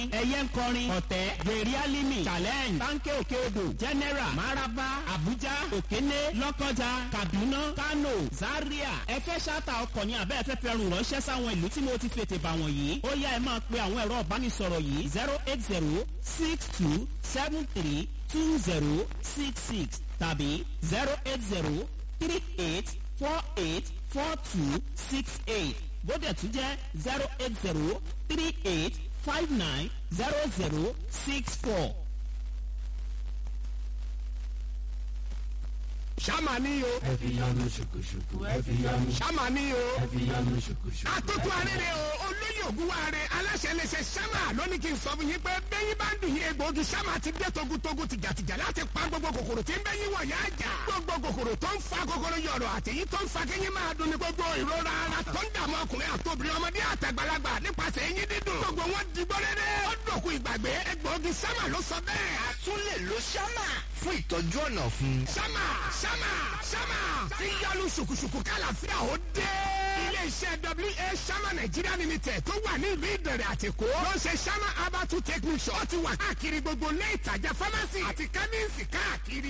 ẹyẹ ń kọrin ọ̀tẹ̀ gbèrè alimi challenge tanke òkè odò general maraba abuja òkéné lọ́kọjà kaduna kano zaria ẹ fẹ́ ṣáta ọkọ̀ ní abẹ́ ẹ fẹ́ fẹ́ rùn ránṣẹ́ sáwọn ìlú tí mo ti fètè bà wọ̀nyí ó yá ẹ máa pe àwọn ẹ̀rọ ìbánisọ̀rọ̀ yìí zero eight zero six two seven three two zero six six tàbí zero eight zero three eight four eight four two six eight bóde tún jẹ́ zero eight zero three eight five nine zero zero six four. sáma ní o. ẹ fi yanu ṣùkùṣùkù ẹ fi yanu. sáma ní o. ẹ fi yanu ṣùkùṣùkù. àtúntò arére o olóyè ògúnwàre aláṣẹ léṣe sáma lónìí kí n sọ fún yín pé bẹ́yìn bá ń dùn yín egbòogi sáma ti dé togutogu tìjàtìjà láti pa gbogbo kòkòrò tí ń bẹ́yìn wọ̀ yá jà. gbogbo kòkòrò tó ń fa kòkòrò yọ̀rọ̀ àtẹ̀yìn tó ń fa kẹ́yìn máa dùn ní gbogbo ìrora ara tó ń dààmú ọkùnrin àtòbìnrin ọmọdé àtàgbàlagbà nípasẹ̀ eyín dídùn. gbogbo wọn di gbọ́rẹ́rẹ́. ó dòkú ìgbàgbé egbòogi sáma ló sọ bẹ́ẹ̀. a tún lè lo sámà fún ìtọ́jú ọ̀nà fún. sámà sámà sámà tí yọlu ṣùkùṣùkù kálàfíà ó dé. iléeṣẹ́ wa sámà nàìjíríà limited tó wà ní ìlú ìdẹ̀rẹ̀ àtìkó ló ń ṣe sámà abatu technician ó ti wà káàkiri gbogbo ilé ìtajà pharmacy àti chemist káàkiri